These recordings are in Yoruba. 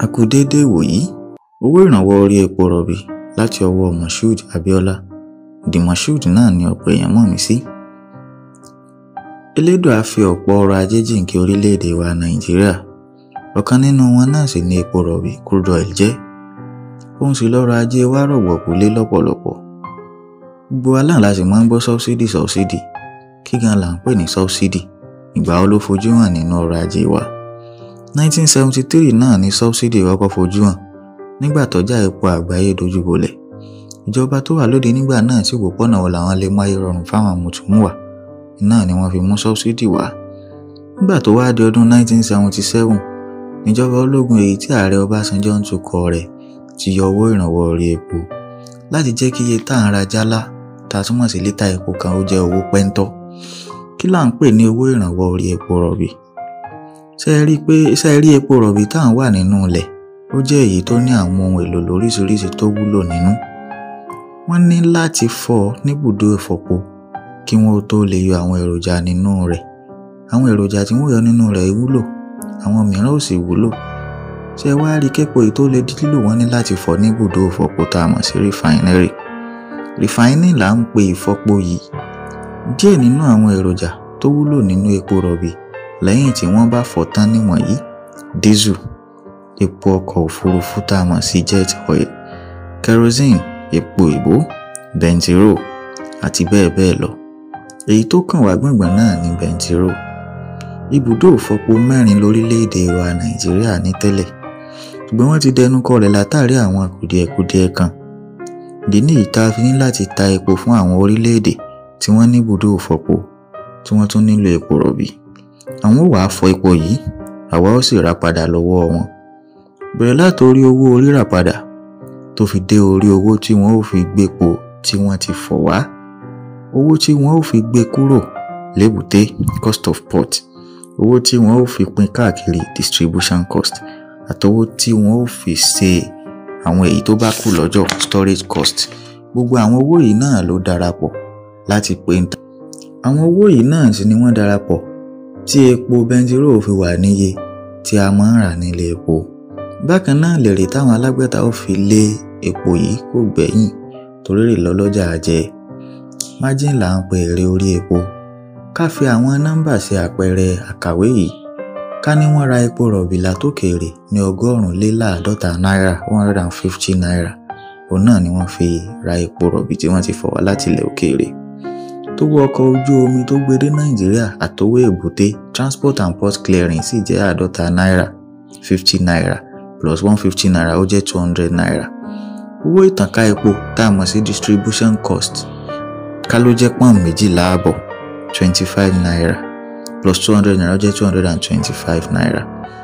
a kú déédé ìwòyí owó ìrànwọ́ orí epo rọ̀bì láti ọwọ́ moshood abiola the moshood náà ni ọ̀pọ̀ èèyàn mọ̀ mí sí. elédùà fi ọ̀pọ̀ ọrọ̀ ajé jìnkí orílẹ̀-èdè wa nàìjíríà ọ̀kan nínú wọn náà sì ni epo rọ̀bì crude oil jẹ́ òun sì lọ́rọ̀ ajé wa rọ̀gbọ̀kú lé lọ́pọ̀lọpọ̀ gbogbo wa náà la sì máa ń gbọ́ sọ́bsidì sọ́bsidì kí gan là ń pè ní sọ́bsidì ìgbà wo ló fojú hàn nínú ọrọ̀ ajé wa 1973 náà ni sọ́bsidì kọ́kọ́ fojú hàn nígbà tọ́jà epo àgbáyé dojúbolẹ̀ ìjọba tó wà lóde nígbà náà sì wò pọ́nà wo làwọn lè máyé rọrùn fáwọn mùtúmùwà náà ni wọ́n fi mú sọ́bsidì wá nígbà tó wá di ọdún 1977 níjọba ológun èyí tí ààrẹ ọbásanjọ́ ń tukọ̀ rẹ̀ ti yọ owó ìrànwọ́ orí epo láti jẹ́ kí iye tá à ń ra jálá ta túmọ̀ sí lítà epo kan ó jẹ́ owó pẹ́ńtọ́ kí là ń pè ní owó ìrànwọ́ orí epo rọ̀bì ṣe é rí pé ṣe é rí epo rọ̀bì tá à ń wà nínú ilẹ̀ ó jẹ́ èyí tó ní àwọn ohun èlò lóríṣiríṣi tó wúlò nínú wọ́n ní láti fọ́ ọ níbùdó ìfọ̀po kí wọ́n tó lè yọ àwọn èròjà nínú rẹ̀ àwọn èròjà tí wọ́n yọ nínú rẹ̀ wúlò àwọn mìíràn ò sì wúlò ṣé wá rí képo èyí tó lè di lílò wọ́n ní láti fọ́ níbùdó ìfọ̀po tá a mọ̀ sí rìfáínẹ́rì rìfáínì là ń pe ìfọ̀po yìí díẹ̀ nínú àwọn èròjà tó wúlò nínú epo rọ̀bì lẹ́yìn tí wọ́n bá fọ̀ tán níwọ̀nyí dísù epo ọkọ̀ òfurufú tá a mọ̀ sí jet oil kerosene epo ìbò bẹntiró àti bẹ́ẹ̀ bẹ́ẹ̀ lọ èyí tó kàn wá gbọ̀ngbọ̀n náà ni bẹntiró ibùdó òfọpo mẹ́rin lórílẹ̀‐èdè wa nàìjíríà ní tẹ́lẹ̀ ṣùgbọ́n wọ́n ti dẹnu kọlẹ̀ látàrí àwọn kùdìẹ̀kudiẹ kan ìdí nìyí tá a fi ní láti ta epo fún àwọn orílẹ̀‐èdè tí wọ́n ní ibùdó òfọpo tí wọ́n tún nílò epo rọ̀bì àwọn ò wáá fọ epo yìí àwa ó sì rà padà lọ́wọ́ wọn bẹ̀rẹ̀ látòrí owó rírà padà tó fi dé orí owó tí wọ́n ó fi gbépo tí wọ́n ti fọ̀ wá owó tí wọ́n ó fi gbé kúrò lébùté cost of port owó tí wọ́n ó fi pín káàkiri distribution cost àtowó tí wọ́n ó fi ṣe àwọn èyí tó bá kù lọ́jọ́ storage cost gbogbo àwọn owó yìí náà ló darapọ̀ láti pé ń ta àwọn owó yìí náà sì ni wọ́n darapọ̀ tí epo bẹntiró fi wà níye tí a máa ń rà nílé epo bákan náà lèrè táwọn alágbèta ó fi lé epo yìí kò gbẹ̀yìn torí rè lọ́lọ́jà jẹ margin là ń pe èrè orí epo ká fi àwọn nọ́mbà ṣe àpẹẹrẹ àkàwé yìí ká ní wọ́n ra epo rọ̀bì látòkèèrè ní ọgọ́rùn-ún lé láàdọ́ta náírà one hundred and fifty naira òun náà ni wọ́n fi ra epo rọ̀bì tí wọ́n ti fọ̀ wá láti ilẹ̀ òkèèrè tówó ọkọ̀ ojú omi tó gbé dé nàìjíríà àtowó èbúté transport and port clearing sì jẹ́ àádọ́ta náírà fifty naira plus one fifty naira ó jẹ́ two hundred naira owó ìtànká epo tá a mọ̀ sí distribution cost ká ló jẹ́ pọ́n méjìlá àbọ̀ twenty five naira plus two hundred naira ó jẹ́ two hundred and twenty five naira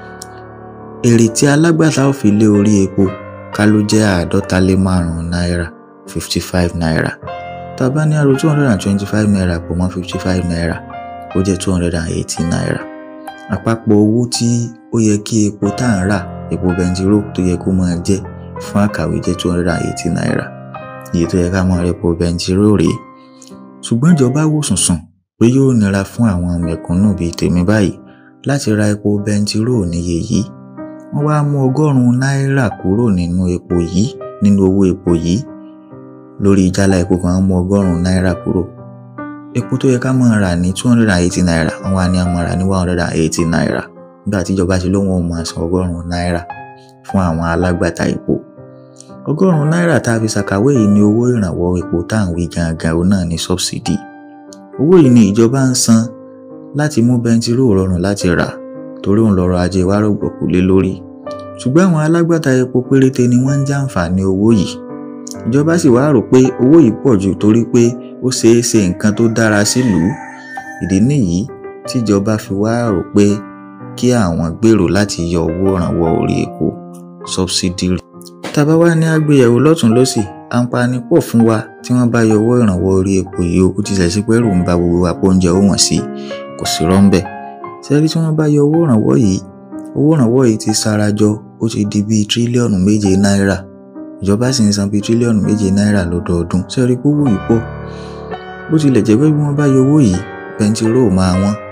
èrè tí alágbàtà ò fi lé orí epo ká ló jẹ́ àádọ́ta lé márùn-ún náírà fifty five naira tá a bá ní àrò two hundred and twenty five naira pọ̀ mọ́ fifty five naira ó jẹ́ two hundred and eighty naira àpapọ̀ owó tí ó yẹ kí epo tá à ń rà epo bẹntiró tó yẹ kó máa jẹ́ fún àkàwé jẹ́ two hundred and eighty naira iye tó yẹ ká máa rẹ epo bẹntiró rèé ṣùgbọ́n ìjọba wò sùnsùn pé yóò nira fún àwọn mẹ̀kúnnù bíi tèmi báyìí láti ra epo bẹntiró níye yìí wọ́n wá mú ọgọ́rùn-ún náírà kúrò nínú epo yìí nínú owó epo yìí lórí jálá epo kan mú ọgọ́rùn-ún náírà kúrò epo tó yẹ ká máa rà ní two hundred and eighty naira wọ́n wá ní a máa rà ní one hundred and eighty naira nígbà tí ìjọba ṣe lóun ò máa san ọgọ́rùn-ún náírà fún àwọn alágbàtà epo ọgọ́rùn-ún náírà tá a fi ṣàkàwé yìí ní owó ìrànwọ́ epo tá à ń wí gangan òun náà ní sọ́bsidì owó yìí ni ìjọba ń san láti mú bẹntiró rọrùn láti rà torí òun lọ́rọ̀ ajé wa rògbòkú lé lórí ṣùgbọ́n àwọn alágbàtà epo péréte ni wọ́n ń jàǹfààní owó yìí ìjọba sì wá rò pé owó yìí pọ̀ jù torí pé ó ṣeé ṣe nǹkan tó dára sílùú ìdí nìyí tíjọba fi wá rò pé kí àwọn gbèrò láti yọ owó ìrànwọ́ orí epo sọbsidi tàbá wá ní àgbéyẹ̀wò lọ́tún lọ́sì àǹfààní pọ̀ fún wa tí wọ́n bá yọ owó ìrànwọ́ orí epo yìí ó tilẹ̀ sí pé rò ń ba gbogbo àpò oúnjẹ ó wọ̀n sí kò sí rọ́ńbẹ̀ sẹ́rí tí wọ́n bá yọ owó ìrànwọ́ yìí owó ìrànwọ́ yìí ti sarajọ ó ti di bíi tírílíọ̀nù méje náírà ìjọba sì ń san bíi tírílíọ̀nù méje náírà lọ́dọọdún sẹ́rí pówó yìí pọ̀ bó tilẹ̀ jẹ́ pé bí wọ́n bá yọ owó yìí bẹntiró máa wọ́n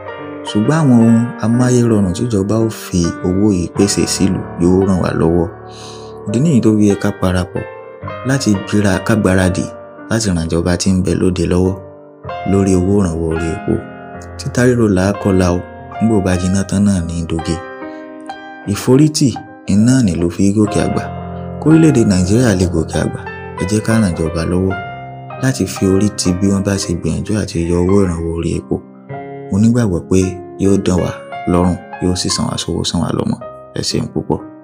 ṣùgbọ́n àwọn ohun amáyérọrùn tíjọba ó fi owó yìí pèsè sílùú yóò ràn wá lọ́wọ́ ìdí nìyí tó fi yẹ ká parapọ̀ láti gbéra kágbáradì láti ràn ìjọba tí ń bẹ lóde lọ́wọ́ lórí owó ìrànwọ́ orí epo títa ríro là á kọlà o nígbò bá jiná tán náà ní doge ìforítì iná ní ló fi gòkè àgbà kórílẹ̀-èdè nàìjíríà lè gòkè àgbà ẹ jẹ́ ká ràn ìjọba lọ́wọ́ láti fi orí ti bí wọ́n bá ṣe gbìyànjú àti yọ owó ìrànwọ́ orí epo mo nígbàgbọ́ pé yóò dán wa lọ́rùn yóò sì san wá sówó san wá lọ́mọ ẹ ṣeun púpọ̀.